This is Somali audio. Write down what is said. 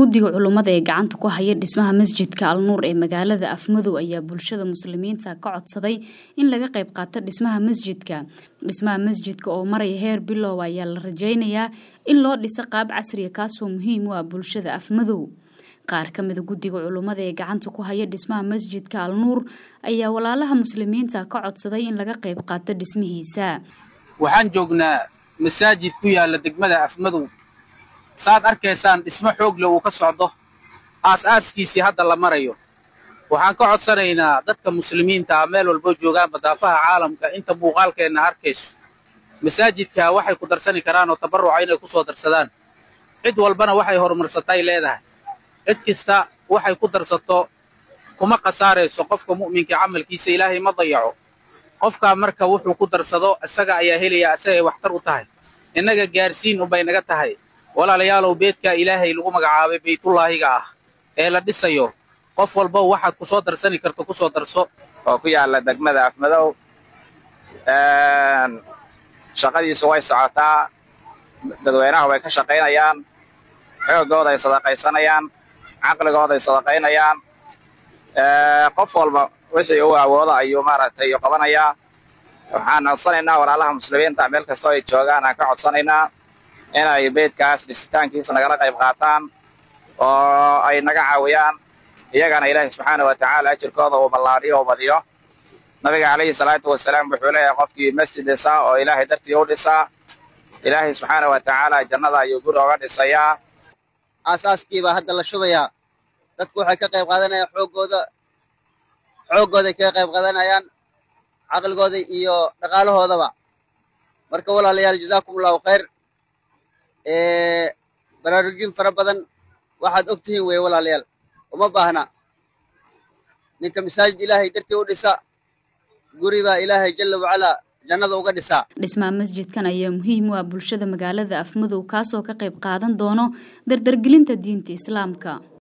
guddiga culummada ee gacanta ku haya dhismaha masjidka alnuur ee magaalada afmadow ayaa bulshada muslimiinta ka codsaday in laga qayb qaato dhismaha masjidka dhismaha masjidka oo maraya heer bilow ayaa la rajaynayaa in loo dhiso qaab casriya kaasoo muhiim u ah bulshada afmadow qaar ka mida guddiga culummada ee gacanta ku haya dhismaha masjidka alnuur ayaa walaalaha muslimiinta ka codsaday in laga qayb qaato dhismihiisa waxaan joognaa masaajid ku yaala degmada afmadow saad arkaysaan dhismo xoogle uu ka socdo aas-aaskiisii hadda la marayo waxaan ka codsanaynaa dadka muslimiinta ah meel walbo joogaan badaafaha caalamka inta muuqaalkeenna arkayso masaajidka waxay ku darsani karaan oo tabarruca inay ku soo darsadaan cid walbana waxay horumarsatay leedahay cid kasta waxay ku darsato kuma khasaarayso qofka mu'minka camalkiisa ilaahay ma dayaco qofkaa marka wuxuu ku darsado isaga ayaa helaya isagay waxtar u tahay innaga gaarsiin unbay naga tahay walaalayaalow beedka ilaahay lagu magacaabay baytullaahiga ah ee la dhisayo qof walba waxaad ku soo darsani karto ku soo darso oo ku yaalla degmada afmadow shaqadiisu way socotaa dadweynaha way ka shaqaynayaan xoogooda ay sadaqaysanayaan caqligooda ay sadaqaynayaan qof walba wixii uu awoodo ayuu maaragtay qabanayaa waxaan codsanaynaa walaalaha muslimiinta meel kastoo ay joogaan aan ka codsanaynaa inay beedkaas dhisitaankiisa nagala qayb qaataan oo ay naga caawiyaan iyagana ilaahay subxaana wa tacaala ajirkooda uu ballaadhiyo oo badiyo nabiga calayhi salaatu wasalaam wuxuu leeyahay qofkii masjid dhisaa oo ilaahay dartii u dhisaa ilaahay subxaana wa tacaala jannada ayuu guri oga dhisayaa aasaaskiibaa hadda la shubayaa dadku waxay ka qayb qaadanayaan xooggooda xooggooday kaga qayb qaadanayaan caqligooda iyo dhaqaalahoodaba marka walaalayaal jazaakum allahu khayr baraarujin fara badan waxaad og tihiin weye walaalayaal uma baahna ninka masaajid ilaahay dartii u dhisa guri baa ilaahay jalla wacalaa jannada uga dhisaa dhismaha masjidkan ayaa muhiim u ah bulshada magaalada afmadow kaasoo ka qayb qaadan doono dardargelinta diinta islaamka